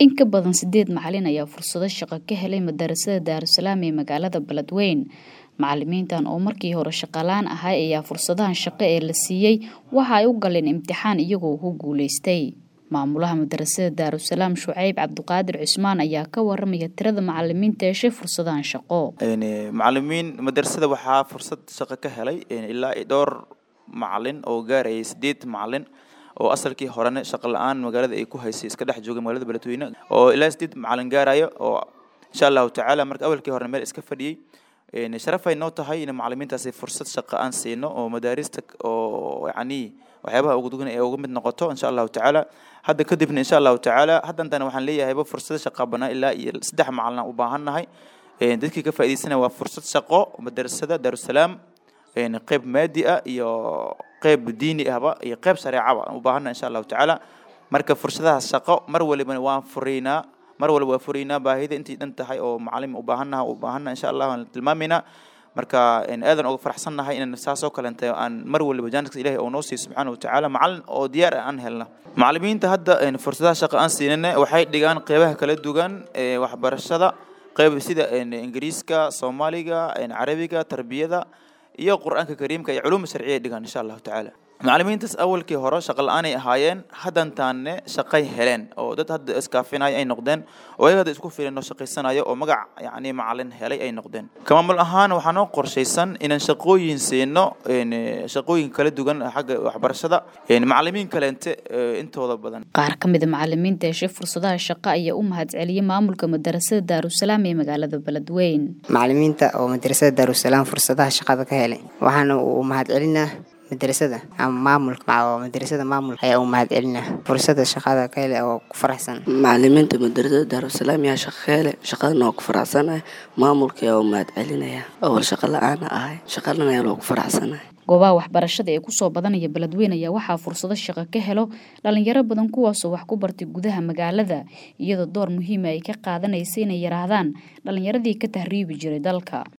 In ka badan sideed macalin ayaa fursado shaqo ka helay madarasada Daarusalaam ee magaalada Beledweyne. Macalimiintan oo markii hore shaqalaan ahay ayaa fursadahan shaqo ee la siiyey waxa ay u galeen imtixaan iyagoo ku guuleystay. Maamulaha madarasada Daarusalaam Shucayb Cabdiqaadir Cusmaan ayaa ka waramaya tirada macalimiinta heshay fursadahan shaqo. macalimiin madrasada waxaa fursad shaqo ka helay ilaa iyo dhowr macalin oo gaarayay sideed macalin oo asalkii horena shaqo la-aan magaalada ay ku haysay iska dhex joogay magaalada beledweyne oo ilaa sideed macalin gaarayo oo insha allahu tacaala marka awalkii horena meel iska fadhiyey sharafay noo tahay in macalimiintaasi fursad shaqo aan siino oo madaarista oo yacni waxyaabaha ugu dugan ee uga mid noqoto insha allahu tacaala hadda kadibna insha allahu tacaala haddantana waxaan leeyahayba fursad shaqa banaa ilaa iyo saddex macalin u baahan nahay dadkii ka faa'iidaysanaya waa fursad shaqo madarasada daarusalaam qeyb maadi ah iyo qeyb diini ahba iyo qeyb shareecaba u baahannahay insha allahu tacaala marka fursadahaas shaqo mar walibana waan furaynaa mar walba waa furaynaa baahida intii dhan tahay oo macalin u baahannaha u baahannaha insha allah waan tilmaamaynaa marka aadan uga faraxsannahay inaan saas oo kalenta aan mar waliba jaaniska ilahi oo noo siiyo subxaana watacaala macalin oo diyaar ah aan helna macalimiinta hadda fursadaha shaqo aan siinana waxay dhigaan qeybaha kala duwan waxbarashada qeyb sida ingiriiska soomaaliga carabiga tarbiyada iyo qur-aanka kariimka iyo culuuma sharciya dhigaan insha allahu tacaala macalimiintaas awalkii hore shaqo la-aanay ahaayeen haddantaanne shaqay heleen oo dad hadda iskaafinaya ay noqdeen oo ayaga hadda isku filan oo shaqaysanayo oo magac yacni macalin helay ay noqdeen kamaamul ahaan waxaa noo qorshaysan inaan shaqooyin siino shaqooyin kala duwan xagga waxbarashada macalimiin kaleente intooda badan qaar ka mid a macalimiinta heshay fursadaha shaqo ayaa u mahadceliyey maamulka madarasada daarusalaam ee magaalada beledweyne macalimiinta oo madarasada daarusalaam fursadaha shaqada ka helay waxaana uu mahadcelinaa madrasada ama maamulka madrasada maamul ayaa u mahad celina fursada shaqada ka hele oo ku faraxsan macalimiinta madrasada daarusalaam yaa shaqo ka hele shaqadana waa ku faraxsanahay maamulka ayaa u mahad celinaya awal shaqo la-aana ahay shaqadana ayaa loogu faraxsanahay goobaha waxbarashada ee kusoo badanaya beledweyne ayaa waxaa fursado shaqo ka helo dhalinyaro badan kuwaasoo wax ku bartay gudaha magaalada iyadoo door muhiima ay ka qaadanaysa inay yarahdaan dhalinyaradii ka tahriibi jiray dalka